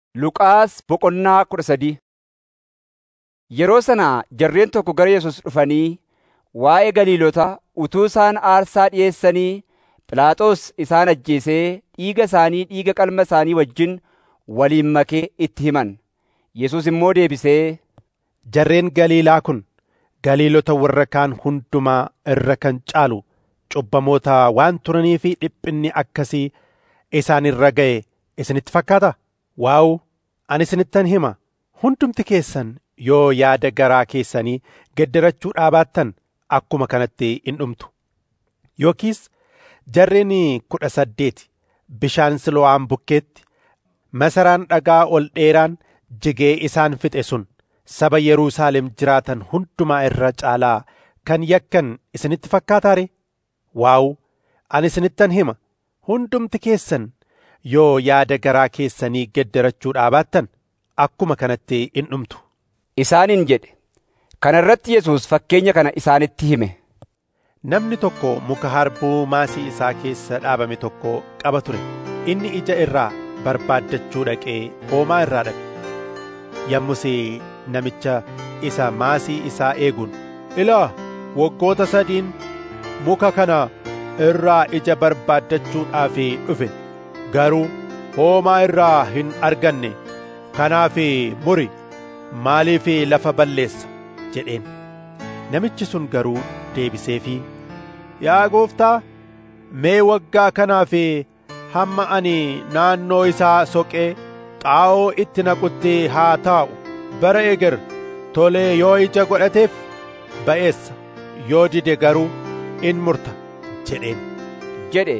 Luqaas boqonnaa kudha sadii Yeroo sana jarreen tokko gara Yesuus dhufanii waa'ee Galiilota utuu isaan aarsaa dhi'eessanii Phiilaaxoos isaan ajjeesee dhiiga isaanii dhiiga qalma isaanii wajjin waliin makee itti himan. Yesuus immoo deebisee, Jarreen Galiilaa kun Galiilota warra kaan hundumaa irra kan caalu cubbamoota waan turanii fi dhiphinni akkasii isaan irra ga'e isinitti fakkaata? Waa'u ani isinittan hima hundumti keessan yoo yaada garaa keessanii geddarachuu dhaabaattan akkuma kanatti in dhumtu. Yookiis jarreen kudha saddeeti bishaan Silo'aan bukkeetti masaraan dhagaa ol dheeraan jigee isaan fixe sun saba Yerusaalem jiraatan hundumaa irra caalaa kan yakkan isinitti fakkaataare? Waa'u ani isinittan hima hundumti keessan yoo yaada garaa keessanii geddarachuu dhaabaattan akkuma kanatti in dhumtu. isaaniin jedhe. Kana irratti Yesuus fakkeenya kana isaanitti hime. Namni tokko muka harbuu maasii isaa keessa dhaabame tokko qaba ture. Inni ija irraa barbaaddachuu dhaqee hoomaa irraa dhabe. Yommus namicha isa maasii isaa eeguun ilaa waggoota sadiin muka kana irraa ija barbaaddachuudhaaf dhufe garuu hoomaa irraa hin arganne kanaaf muri maaliif lafa balleessa jedheen namichi sun garuu deebiseefii yaa gooftaa mee waggaa kanaaf hamma ani naannoo isaa soqee xaa'oo itti naqutti haa taa'u bara eger tolee yoo ija godhateef ba'eessa yoo dide garuu in murta jedheen jedhe.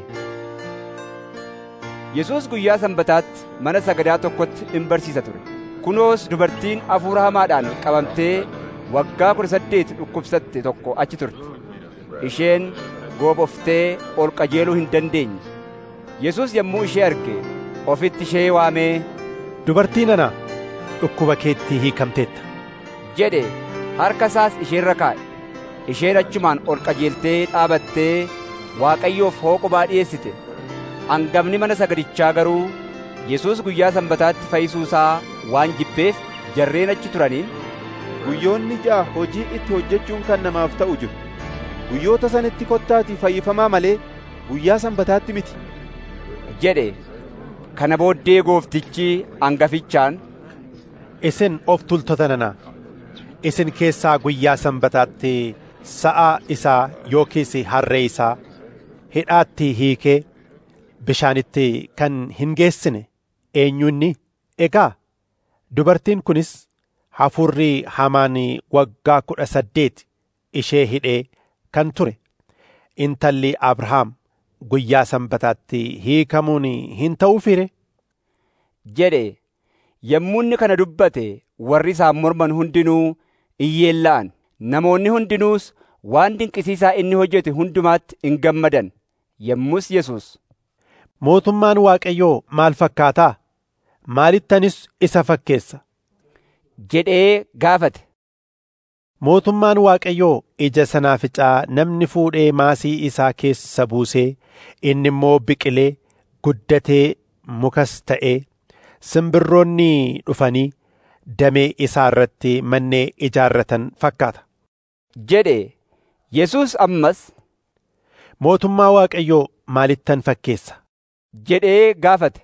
Yesuus guyyaa sanbataatti mana sagadaa tokkotti in barsiisa ture. Kunoos dubartiin hafuura hamaadhaan qabamtee waggaa kudha saddeet dhukkubsatte tokko achi turte. Isheen gooboftee ol qajeeluu hin dandeenye. Yesuus yommuu ishee arge ofitti ishee waamee dubartii nana dhukkuba keetti hiikamteetta jedhe harka isaas isheerra kaa'e. Isheen achumaan ol qajeeltee dhaabattee Waaqayyoof hooqubaa dhi'eessite. Hangafni mana sagadichaa garuu Yesuus guyyaa sanbataatti fayyisuu isaa waan jibbeef jarreen achi turaniin Guyyoonni ja'a hojii itti hojjechuun kan namaaf ta'u jiru. Guyyoota sanitti kottaatii fayyifamaa malee guyyaa sanbataatti miti. jedhe. Kana booddee gooftichi hangafichaan isin of tultota nana isin keessaa guyyaa sanbataatti sa'a isaa yookiis harree isaa hidhaatti hiikee bishaanitti kan hin geessine eenyunni egaa dubartiin kunis hafuurri hamaan waggaa kudha saddeet ishee hidhee kan ture intalli abrahaam guyyaa sanbataatti hiikamuun hin ta'uu fire jedhe yommuu inni kana dubbate warri isaan morman hundinuu iyyeella'an namoonni hundinuus waan dinqisiisaa inni hojjete hundumaatti in gammadan yommus Yesuus mootummaan waaqayyoo maal fakkaataa maalittanis isa fakkeessa jedhee gaafate. Mootummaan Waaqayyoo ija sanaaficaa namni fuudhee maasii isaa keessa buusee inni immoo biqilee guddatee mukas ta'ee simbirroonni dhufanii damee isaa irratti mannee ijaarratan fakkaata. jedhe Yesuus ammas Mootummaa Waaqayyoo maalittan fakkeessa? jedhee gaafate.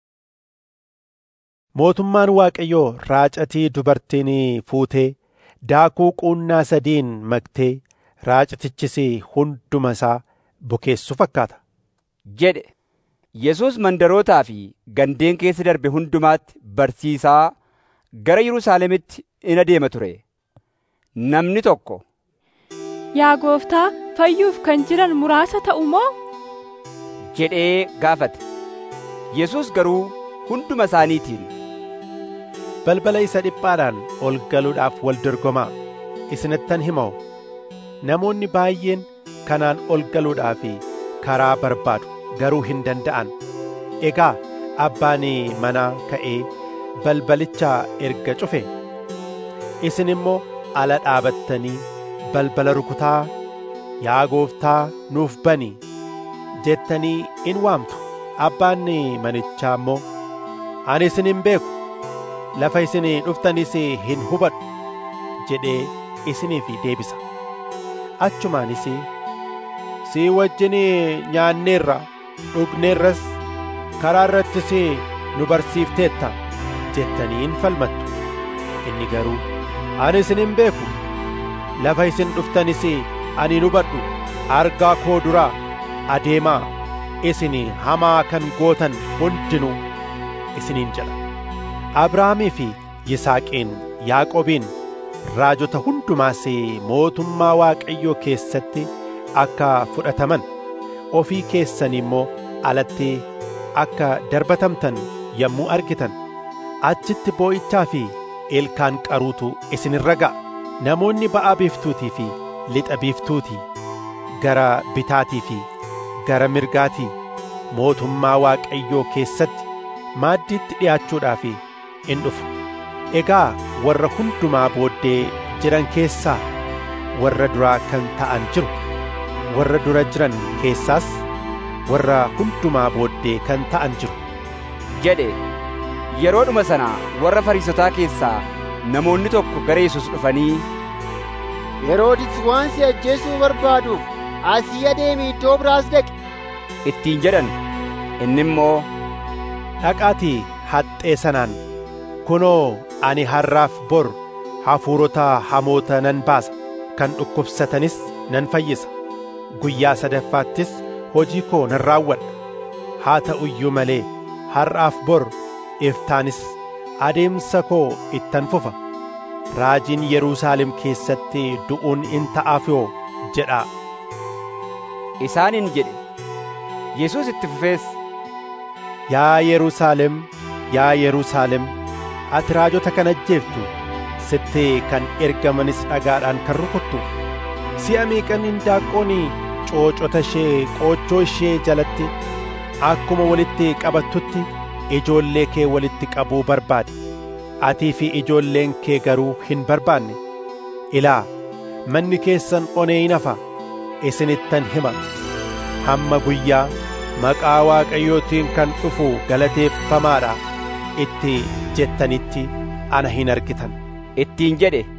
Mootummaan Waaqayyoo raacatii dubartiin fuutee daakuu quunnaa sadiin maktee raacatichis hunduma isaa bukeessu fakkaata. jedhe Yesuus mandarootaa fi gandeen keessa darbe hundumaatti barsiisaa gara Yerusaalemitti in adeema ture. Namni tokko Yaa gooftaa fayyuuf kan jiran muraasa ta'u moo? jedhee gaafate. Yesuus garuu hunduma isaaniitiin balbala isa dhiphaadhaan ol galuudhaaf wal dorgomaa isinittan himoo namoonni baay'een kanaan ol galuudhaaf karaa barbaadu garuu hin danda'an egaa abbaan manaa ka'ee balbalicha erga cufe isin immoo ala dhaabattanii balbala rukutaa yaa gooftaa nuuf bani jettanii in waamtu abbaan manichaa immoo ani isin hin beeku lafa isin dhuftanis hin hubadhu jedhee isiniif deebisa achumaanis si wajjin nyaanneerra dhugneerras karaa irrattis nu barsiifteetta jettaniin falmattu inni garuu ani isin hin beeku lafa isin dhuftanis ani hin hubadhu argaa koo duraa adeemaa isin hamaa kan gootan hundinuu isiniin jedha abrahaamii fi yisaaqiin yaaqobiin raajota hundumaas mootummaa waaqayyoo keessatti akka fudhataman ofii keessan immoo alatti akka darbatamtan yommuu argitan achitti boo'ichaa fi ilkaan qaruutu isinirra ga'a namoonni ba'a biiftuutii fi lixa biiftuutii gara bitaatii fi gara mirgaatii mootummaa waaqayyoo keessatti maaddiitti dhi'aachuudhaaf in dhufu egaa warra hundumaa booddee jiran keessaa warra duraa kan ta'an jiru warra dura jiran keessaas warra hundumaa booddee kan ta'an jiru jedhe yeroodhuma sana warra fariisotaa keessaa namoonni tokko gara Yesuus dhufanii Heroodis waan si ajjeesuu barbaaduuf asii adeemi iddoo biraas dhaqi ittiin jedhan inni immoo dhaqaatii haxxee sanaan kunoo ani har'aaf bor hafuurota hamoota nan baasa kan dhukkubsatanis nan fayyisa guyyaa sadaffaattis hojii koo nan raawwadha haa ta'u iyyuu malee har'aaf bor iftaanis adeemsa koo ittan fufa raajiin Yerusaalem keessatti du'uun in ta'aaf yoo jedhaa isaaniin jedhe Yesuus itti fufees Yaa Yerusaalem yaa Yerusaalem ati raajota kan ajjeeftu sitti kan ergamanis dhagaadhaan kan rukuttu si'a meeqan indaaqqoon coocota ishee qoochoo ishee jalatti akkuma walitti qabattutti ijoollee kee walitti qabuu barbaade atii fi ijoolleen kee garuu hin barbaanne ilaa manni keessan onee hin hafa isinittan hima hamma guyyaa maqaa waaqayyootiin kan dhufu galateeffamaadha itti jettanitti ana hin argitan ittiin jedhe